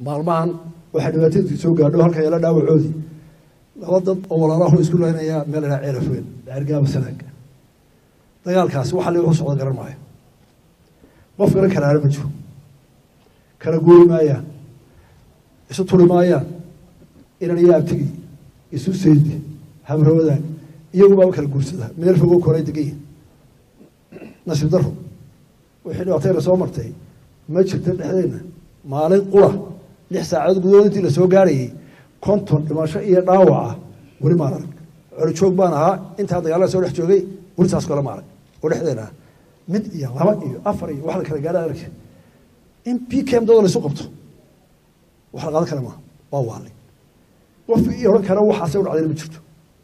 maalmahan waxay dhibaatadii soo gaadho halka yeela dhaawacoodii laba dad oo walaalaho isku leynayaa meel idhaa ceelaf weyn ceergaaba sanaaga dagaalkaasi waxa ligu socda garan maayo qof garan karaana ma jiro kala guuri maayaan isu turi maayaan inan iyo abtigi isu saydi habrawadaan iyagubaaba kala guursada meel fogoo koray degayin nasiib daro wixii dhibaatayna soo martay ma jirta dhexdeenna maalin qura lix saacadood gudahood intii lasoo gaarayay konton dhimasho iyo dhaawaca weli maan arag colijoog baan ahaa intaa dagaalada soo dhex joogay weli saas kale ma arag oo dhexdeena ah mid iyo laba iyo afar iyo wax la kala gaara arag in p k m dada laysu qabto wax la qaadan kara maaha waa waali qof ii odhan kara waxaasay u dhacdayna ma jirto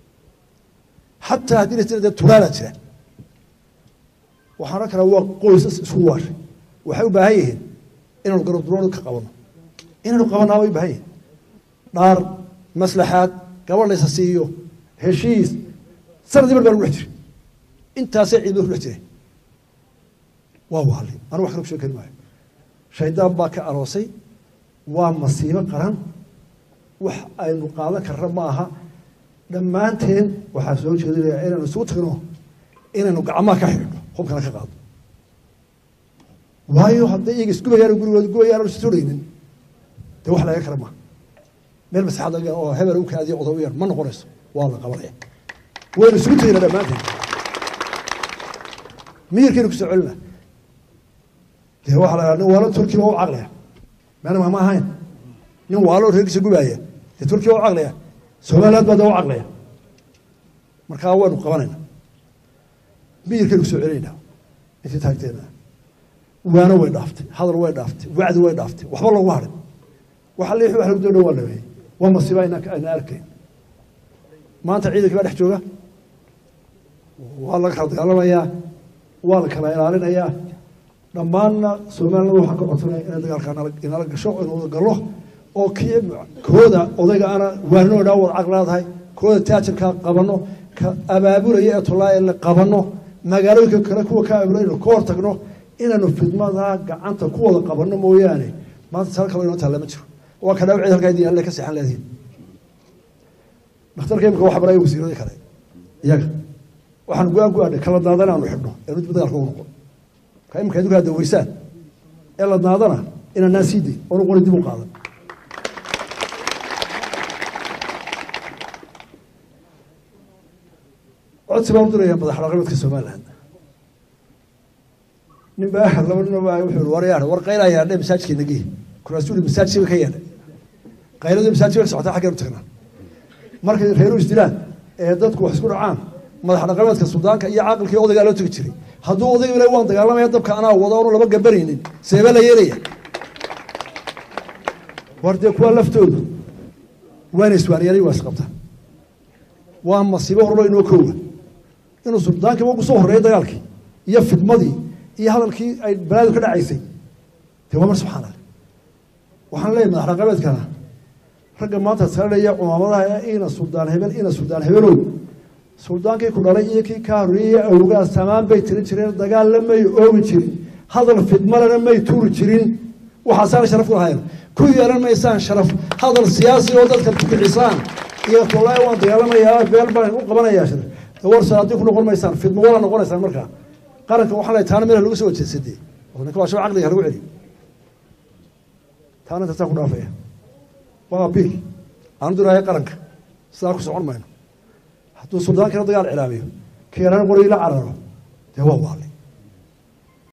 xataa haddii la jira dee tulaanaa jira waxaan odhan karaa waa qoysas isku waashay waxay u baahan yihiin inaanu garabduroon ka qabano inaanu qabanaa way u baahan yihin dhaar maslaxaad gabadh laysa siiyo heshiis sanadii bar baan ku dhex jiray intaasay ciidamada ku dhex jiray waa waali anu wax kale ku sheeg kari maayo shaydaan baa ka aroosay waa masiibo qaran wax aynu qaadan karna ma aha dhammaanteen waxaa soo jeedinayaa inaynu isugu tagno inaynu gacmaha ka xidhno hubkana ka qaado waayo hadday iyaga isgubayaan gurigooda gubayaan aan isturaynin dee wax laga kara maaha meel masaxad laga oo hebel u kaadiyo odow yar ma noqonayso waa la qabanaya waynu isugu tegina dhammaanteen miyirkaynu kusoo celina dee waxaa la nin waalo turkiya waa u caqliya meana ma ahayn nin waalo reerkiisa gubaaya dee turkiya waa u caqliya somaliland baa dee u caqliya markaa waynu qabanayna miyirkaynu kusoo celinayna intii taagteena waano way dhaaftay hadal way dhaaftay wacdi way dhaaftay waxba loogu harin waxa liix wax lagu doona waa dhameeyey waa masiiba ayna ayna arkayn maanta ciidankii baa dhex jooga waa laga kala dagaalamayaa waa la kala ilaalinayaa dhammaanna somaliland waxaa ka codsanaya inay dagaalkaa nala inala gasho inu wada gallo oo kii kooda odayga ana waanoo dhaa wada caq leedahay kooda taajirkaa qabanno ka abaabulaya ee tolaaye qabanno magaalooyinka kale kuwa ka abaabulaya ka hor tagno inaynu fidmadaa gacanta ku wada qabanno mooyaane maanta sal kalo inoo taalla ma jiro waa ka dhaawacid halkaa idin alle ka seexan leedihin dhakhtarka imika waxa baraya wasiiradii kale iyaga waxaan go-aan ku aadhay kala daadana aanu xidhno ee mid dagaalka u noqon ka imika idinku hadda weysaan ee la daadana inaanaan sii dayn oonu qori dib u qaadan codsi baan u diraya madax dhaqameedka somaliland nin baa laba nin baa wuxuu yiri war yaar war qayla yaadhe masaajidkeena gee kuraasuuli masaajidka ka yaadhe qaylada masaajidka ka socota xaggeenu tagnaa markay reeru isdilaan ee dadku wax isku dhacaan madax dhaqameedka suldaanka iyo caaqilkii odaygaa loo tegi jiray hadduu odayga ilaa waan dagaalamaya dabka anaa wado oonu laba gabanaynin seebe la yeelaya war dee kuwa laftoodu waana iswaaniyaalay waa isqabtaan waa masiibo horlo inoo koowa inuu suldaankii ugu soo horreeyay dagaalkii iyo fidmadii iyo hadalkii ay balaadu ka dhacaysay dee waa mar subxaan allah waxaan leeyahay madax dhaqameedkana ragga maanta salalaya cumaamadaha ee ina suldaan hebel ina suldaan hebelow suldaankii ku dhalay iyo kii ka horreeyey awgaa samaan bay tirin jireen dagaalna may oogi jirin hadal fidmalena may tuuri jirin waxaasaana sharaf ku lahayn ku yeelan maysaan sharaf hadal siyaasi oo dadka ku bixisaan iyo tolaahi waan dagaalamayaa beel baan u qabanayaa shar warsa haddii ku noqon maysaan fidmo wala noqonaysaan markaa qaranka waxaa la taana meel lagu soo jeedsadee oo ninka waa shab caqliga lagu celi taana intasaa ku dhaafaya waa abiil aanu diraayo qaranka sidaa ku socon mayno hadduu suldaankina dagaal cilaamiyo keeraan qori la cararo dee waa waali